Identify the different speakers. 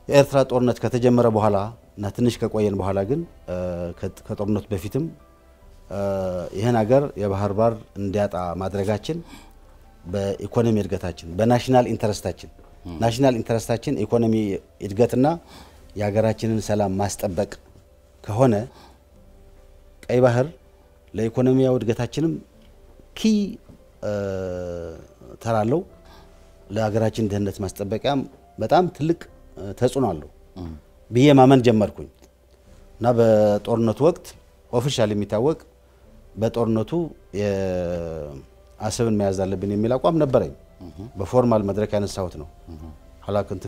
Speaker 1: የኤርትራ ጦርነት ከተጀመረ በኋላ እና ትንሽ ከቆየን በኋላ ግን ከጦርነቱ በፊትም ይህን ሀገር የባህር በር እንዲያጣ ማድረጋችን በኢኮኖሚ እድገታችን በናሽናል ኢንተረስታችን ናሽናል ኢንተረስታችን ኢኮኖሚ እድገትና የሀገራችንን ሰላም ማስጠበቅ ከሆነ ቀይ ባህር ለኢኮኖሚያዊ እድገታችንም ኪ ተራለው ለሀገራችን ደህንነት ማስጠበቂያም በጣም ትልቅ ተጽዕኖ አለው ብዬ ማመን ጀመርኩኝ እና በጦርነቱ ወቅት ኦፊሻል የሚታወቅ በጦርነቱ አሰብን መያዝ አለብን የሚል አቋም ነበረኝ። በፎርማል መድረክ ያነሳሁት ነው። ኋላ